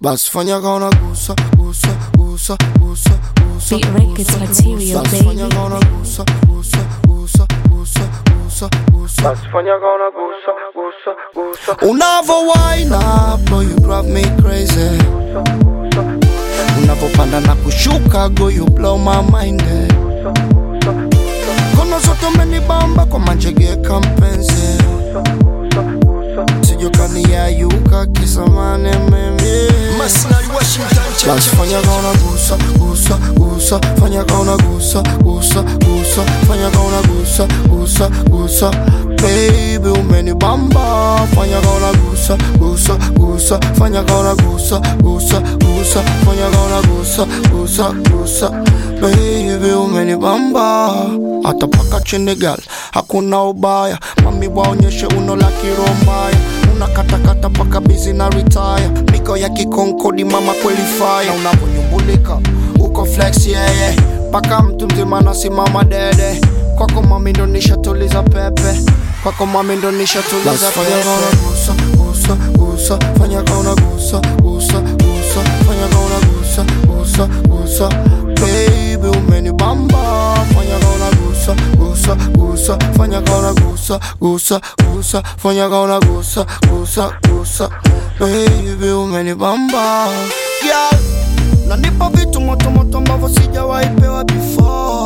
basi fanya kaona gusa gusa gusa gusa gusa Beat Records material, basi fanya baby. kaona gusa gusa gusa gusa gusa gusa basi fanya kaona gusa gusa gusa unavo wine up boy you drive me crazy unavopanda na kushuka go you blow my mind eh. kono zote umenibamba kwa manjegeka mpenzi sijokaniayuka kisamane mimi Masinari Washington basi fanya kaona gusa gusa gusa fanya kaona gusa gusa gusa fanya kaona gusa gusa gusa baby umenibamba fanya kaona gusa gusa gusa fanya kaona gusa gusa gusa fanya kaona gusa gusa gusa baby umenibamba hata paka chini gal hakuna ubaya mami waonyeshe uno la kirombaya unakatakata paka bizi na retire miko ya kikonkodi mama kweli fire unavonyumbulika uko flex yeye yeah, yeah. paka mtu mzima nasimama dede kwako mami ndo nishatuliza pepe kwako mami ndo nishatuliza pepe gusa gusa gusa fanya kaona gusa gusa gusa fanya kaona gusa gusa gusa baby umenibamba fanya kaona gusa gusa gusa fanya kaona gusa gusa gusa fanya kaona gusa gusa gusa baby umenibamba yeah. nanipa vitu motomoto ambavyo sijawahi pewa before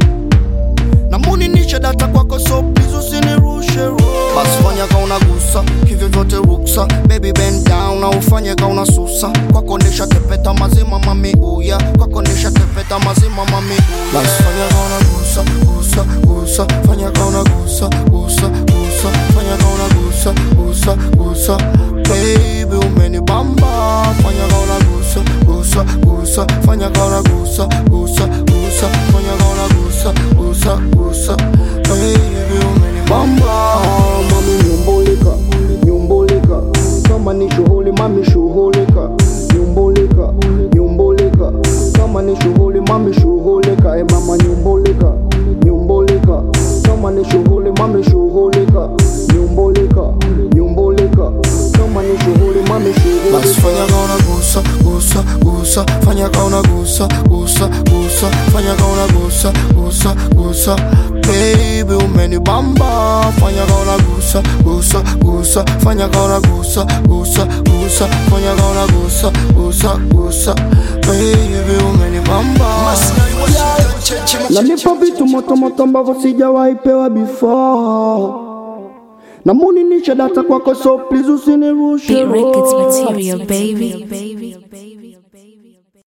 namuninisha data kwako so please usinirushe roho. basi fanya kauna gusa hivyo vyote ruksa baby bend down na ufanye kauna susa kwako nisha tepeta mazima mami uya kwako nisha tepeta mazima mami uya basi fanya kauna gusa gusa gusa fanya kauna gusa gusa gusa fanya kauna gusa gusa gusa baby umenibamba fanya kauna gusa gusa gusa fanya kauna gusa gusa gusa fanya kauna gusa gusa gusa baby umenibamba mami nyumbulika nyumbulika kama ni shughuli mami shughulika nyumbulika nyumbulika kama ni shughuli mami shughulika e mama nyumbulika nyumbulika kama ni shughuli mami shughulika nyumbulika nyumbulika kama ni shughuli mami basi fanya shughulika kauna gusa gusa gusa fanya kauna gusa gusa gusa fanya kauna gusa gusa gusa baby umenibamba fanya kauna gusa gusa gusa fanya kauna gusa gusa gusa fanya kauna gusa gusa gusa baby umenibamba Masinari Washington Cheche nanipa vitu motomoto ambavyo sijawahi pewa before namuninisha data kwako so please usinirushe Beat Records roho. material, baby.